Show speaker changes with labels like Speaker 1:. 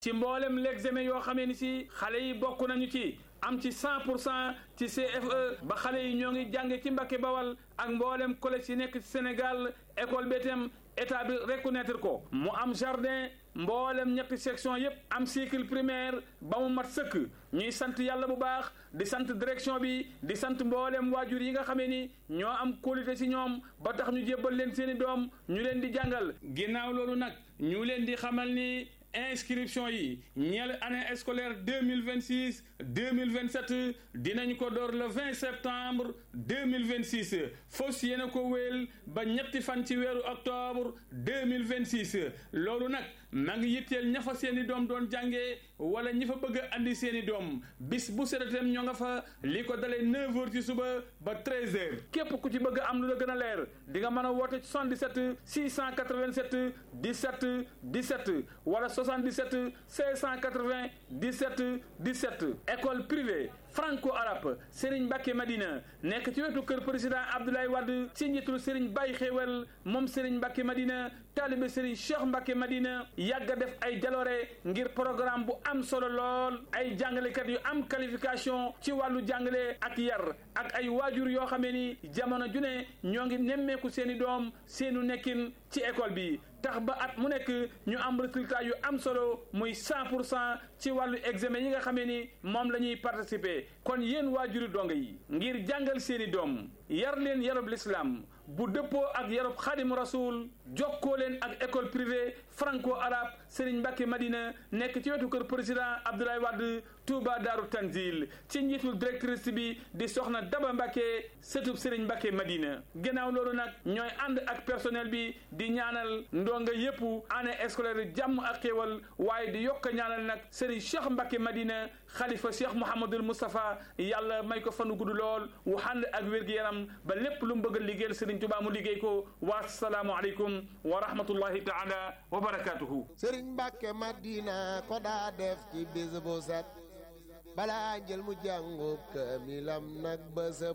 Speaker 1: ci mboolem l'examen yoo xamee ni si xale yi bokk nañu ci am ci 100 pour cent ci CFE ba xale yi ñoo ngi jànge ci Mbàkke Bawal ak mboolem collège yi nekk ci Sénégal école bi itam état bi reconnaître ko mu am jardin mboolem ñetti section yépp am cycle primaire ba mu mat sëkk ñuy sant yàlla bu baax di sant direction bi di sant mboolem waajur yi nga xamee ni ñoo am qualité ci ñoom ba tax ñu jébbal leen seeni doom ñu leen di jàngal ginnaaw loolu nag ñu leen di xamal ni inscription yi ñeel année scolaire deux mille vingt six deux mille vingt sept dinañ ko door le vingt septembre deux mille vingt six fos yéen a ko wéel ba ñetti fan ci weeru octobre deux mille vingt six loolu nag ma ngi yitteel ña fa seen i doom doon jàngee wala ñi fa bëgg a andi seen i doom bis bu seetem ñoo nga fa li ko dalee neuf heures ci suba ba treize heures képp ku ci bëgg am lu la gën a leer di nga mën a woote 77 687 17 17 wala 77 680 17 17 école privée franco-arabe Serigne Mbacke Madina nekk ci wetu kër président Abdoulaye Wade ci njiitul Serigne Baye Xéewal moom Serigne Mbacke Madina taalibe Serigne Cheikh Mbacke Madina yàgg a def ay jaloore ngir programme bu am solo lool ay jàngalekat yu am qualification ci wàllu jàngale ak yar ak ay waajur yoo xamee ni jamono ju ne ñoo ngi nemmeeku seeni doom seenu nekkin ci école bi tax ba at mu nekk ñu am résultat yu am solo muy 100 pour cent ci wàllu examen yi nga xamee ni moom la ñuy participer kon yéen waajuri donga yi ngir jàngal seeni doom yar leen yarub l'islam bu dëppoo ak yarub xaadimu rasul jokkoo leen ak école privée franco arabe Serigne Mbacke Madina nekk ci wetu kër président Abdoulaye Wade Touba Daaru Tanzil ci njiitul directrice bi di soxna Daba Mbacke sëtub Serigne Mbacke Madina gannaaw loolu nag ñooy ànd ak personnel bi di ñaanal ndonga yépp année scolaire jàmm ak xéewal waaye di yokk ñaanal nag Serigne Cheikh Mbacke Madina xalifa Cheikh Mouhamadul Moustapha yàlla may ko fanu gudd lool wu ànd ak wér-gu-yaram ba lépp lu mu bëgg a liggéeyal Serigne Touba mu liggéey ko wa salaamu aleykum wa rahmatullahi taala wa barakatuhu
Speaker 2: sëriñ Mbàkke Madina ko daa def ci bis bu set balaa njël mu jàngub kaamilam nag ba